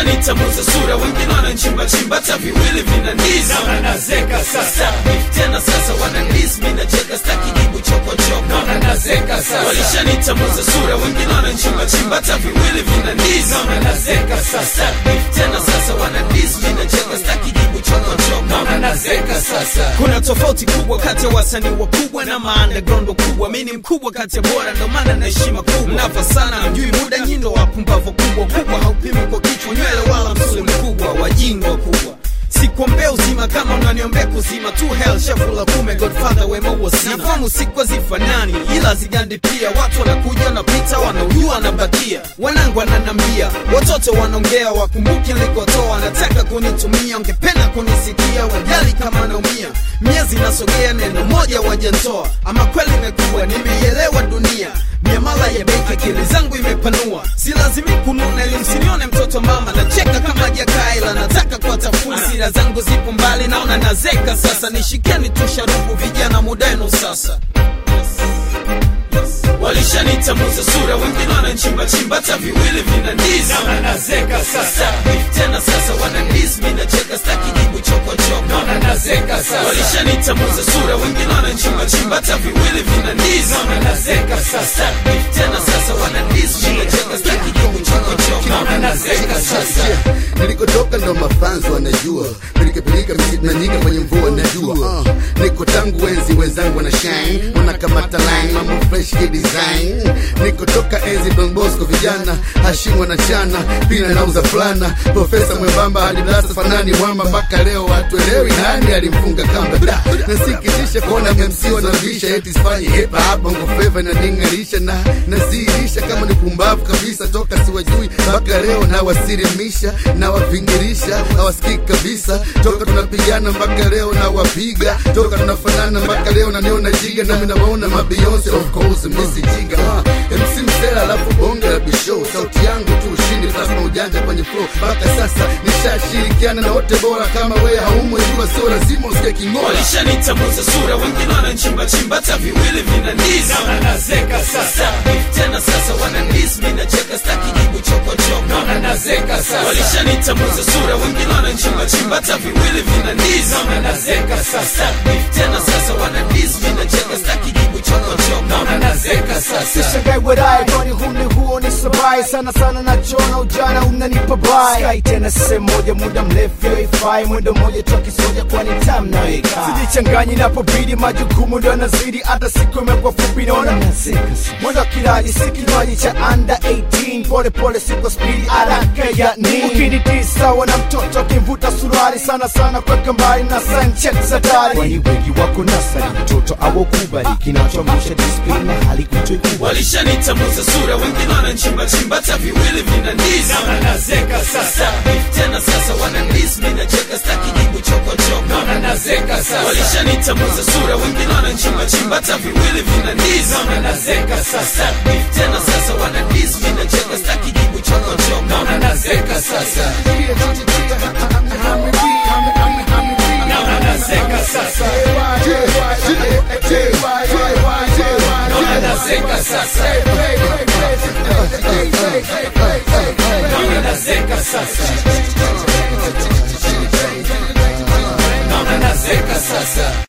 Walishanitamuza sura, wengine wananchimba chimba, hata viwili vinaniza. Naona nazeka sasa, Tena sasa wananiz, mimi nacheka, staki jibu chokochoko. naona nazeka sasa, Walishanitamuza sura, wengine wananchimba chimba, hata viwili vinaniza. naona nazeka sasa, Tena sasa wananiz, mimi nacheka, staki jibu chokochoko. naona nazeka sasa. Kuna tofauti kubwa kati ya wasanii wakubwa na maunderground wakubwa. Mimi ni mkubwa kati ya bora, ndo maana na heshima kubwa. Mnava sana, hamjui muda, nyindo wapumbavu kubwa kubwa. Haupimi kwa kichwa, nywele wala msuli mkubwa, wajinga kubwa sikuombea uzima kama unaniombea kuzima tu hell shafula kume godfather wema huo sina nafamu siku hazifanani ila zigandi pia watu wanakuja wanapita wanaujua wanabakia wanangu wananambia watoto wanaongea wakumbuki nilikotoa wanataka kunitumia ungependa kunisikia wajali kama naumia miezi nasogea neno moja wajantoa ama kweli imekuwa nimeielewa dunia miamala ya benki akili zangu imepanua si lazimi kununa ili msinione mtoto mama nacheka kama jakaila nataka kuwatafuna sira zangu zipo mbali naona nazeka sasa nishikeni tu sharubu vijana mudenu sasa Walishanitamuza sura, wengine wananchimbachimba, hata viwili vinaniza. Naona nazeka sasa, Tena sasa wananiz, mimi nacheka, staki jibu chokochoko. naona nazeka sasa, Walishanitamuza sura, wengine wananchimbachimba, hata viwili vinaniza. naona nazeka sasa, Tena sasa wananiz, mimi nacheka, staki jibu chokochoko. naona nazeka sasa. nilikotoka ndo mafanzo wanajua pilikapilika misitu na nyika kwenye mvua najua uh, niko tangu wenzi wenzangu wana shine wanakamata line mambo fresh ki design nikotoka enzi Don Bosco vijana hashimu wanachana pina nauza fulana profesa mwembamba hadi blasa fanani mwamba mpaka leo hatuelewi nani alimfunga kamba da nasikitisha kuona MC wanarudisha eti sifanyi hip hop bongo flava inaning'arisha na naziirisha kama ni pumbavu kabisa toka siwajui mpaka leo nawasirimisha nawavingirisha hawasikiki kabisa toka tunapigana mpaka leo nawapiga toka tunafanana mpaka leo naniona jiga nami nawaona mabeyonce of course misi jiga uh, MC Msela alafu bonge la bishow sauti yangu tu ushindi plasma ujanja kwenye flow mpaka sasa nishashirikiana na wote bora kama wewe haumo jua sio lazima usikie king'ola Walishanitamuza sura, wengine wananchimbachimba, hata viwili vinaniza. Naona nazeka sasa, Tena sasa wananiz, mimi nacheka, staki jibu chokochoko. naona nazeka sasa, Walishanitamuza sura, wengine wananchimbachimba, hata viwili vinaniza. naona nazeka sasa, Tena sasa wananiz, mimi nacheka, staki jibu chokochoko. naona nazeka sasa. Sishangai wadae kwani huni huo ni sabai sana sana nachona ujana unanipa bai Sky tena sehemu moja muda mrefu yoifai mwendo moja toki soja kwani tam nayoikaa sijichanganyi napobidi majukumu ndo yanazidi hata siku imekuwa fupi naona mwendo wa kilaji si kinywaji cha under 18 pole pole siko spidi haraka ya nini ukiniti sawa na mtoto akimvuta suruali sana sana kweka mbali na sanchet za dari kwani wengi wako nasari mtoto awokubali kinachoamsha disiplini na hali kutoikubali Walishanitamuza sura, wengine wananchimbachimba, hata viwili vinaniza. Naona nazeka sasa, Tena sasa wananiz, mimi nacheka, staki jibu chokochoko. naona nazeka sasa, Walishanitamuza sura, wengine wananchimbachimba, hata viwili vinaniza. naona nazeka sasa, Tena sasa wananiz, mimi nacheka, staki jibu chokochoko. naona nazeka sasa, naona nazeka sasa, naona nazeka sasa, naona nazeka sasa, naona nazeka sasa.